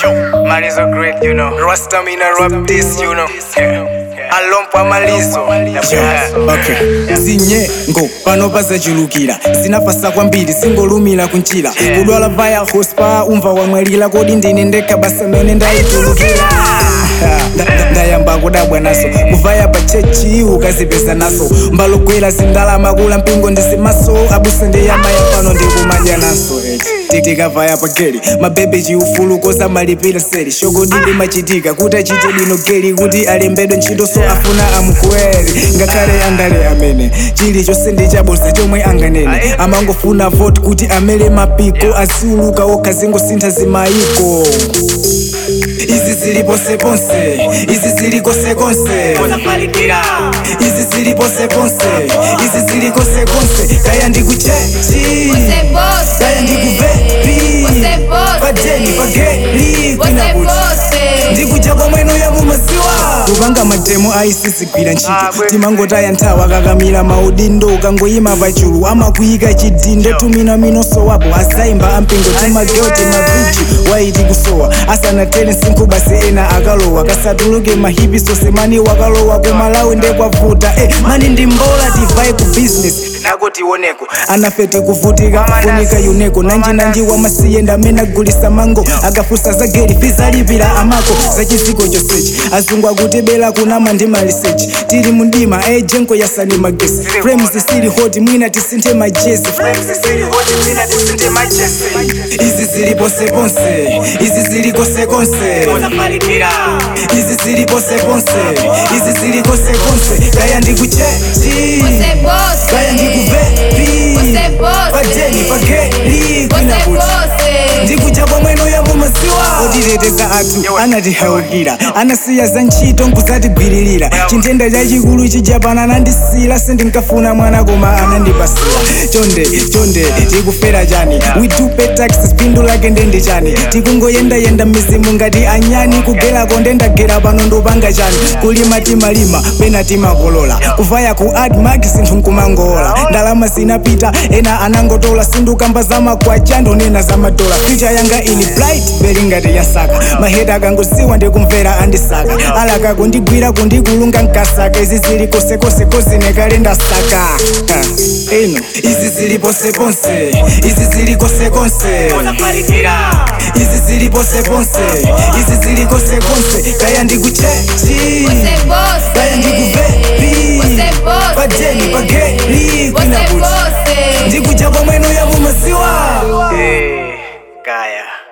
Yo, man is so great, you know. Rasta me na rap this, you know. Alompa malizo. okay zinyengo pano pazachulukira zinafasa kwambiri singolumira kunjira kudwala vaya hospa umva wamwalira kodi ndine ndekha basa mene ndayitulukira Nda- nda- ndayamba kudabwa naso kuvaya pa chechi ukazipeza naso mbalogwera zindalama kula mpingo ndisimaso abusa ndiyamaya pano ndikumadya naso eti Ti- tikavaya pa geli mabebe chiufulu kosamalipira seli shogodi limachitika kuti achite bwino geli kuti alembedwe ntchito so afuna amukwere ngakhale andale amene chilichonse ndi chabodza chomwe anganene amangofuna vote kuti amele mapiko aziuluka okha zingosintha zimayiko izi zili ponseponse izi zili konsekonse izi zili ponseponse izi zili konsekonse kaya ndikuchechi Você você. kaya ndikuvepi Você você. pajeni pageli Você kwinakuti você. ndikuja kwamweno ya mumaziwa kupanga matemo aisizigwira ntchito timangotaya nthawi akakamira maudindo ukangoyima pachulu amakuyika chidindo tumina minoso wapo azayimba ampingo timageo timavichi waiti kusowa asanatere msinkhu basi ena akalowa kasatuluke mahipi sose mani wakalowa kumalawi ndekwavuta eh, mani ndi mbola tivaye ku business nako tioneko anafe tikuvutika funika yuneko nanjinanji wamasiye ndamene agulisa mango akafusa za geri fizalipira amako za chiziko chosechi azungu akutibela kunama ndi malisechi tili mundima ejenko yasani magesi frames zisili hoti mwina tisinthe majesi izi zili ponseponse izi zili konsekonse izi zili ponseponse izi zili konsekonse kaya ndikuchechi Você você. kaya ndikuvepi Você você. pajeni pageli Você kwinakuti você. ndikuja kwamweno ya mumaziwa otiteteza athu anatihaukira anasiya za ntchito nkuzatigwiririra chintenda chachikulu chijapana anandisila sindinkafuna mwana koma anandipasira chonde chonde tikufera chani we do pay taxes phindu lake ndende chani tikungoyendayenda mizimu ngati anyani kugerako ndendagera pano ndopanga chani kulima timalima pena timakolola kuvaya ku admark sinthu nkumangola ndalama zinapita ena anangotola sindukamba zamakwacha ndonena zamadola ficha yanga ili bright beli ngati yasaka maheta akangosiwa ndikumvera andisaka alaka kundigwira kundikulunga nkasaka izi zili kosekose kozinekale ndasaka Ha, eno izi zili ponseponse izi zili konsekonse izi zili ponseponse izi zili konsekonse kaya ndikuchechi Você você. kaya ndikuvepi Você você. pajeni pageli Você kwinakuti você. ndikuja kwamweno ya mumaziwa Eh, Kaya.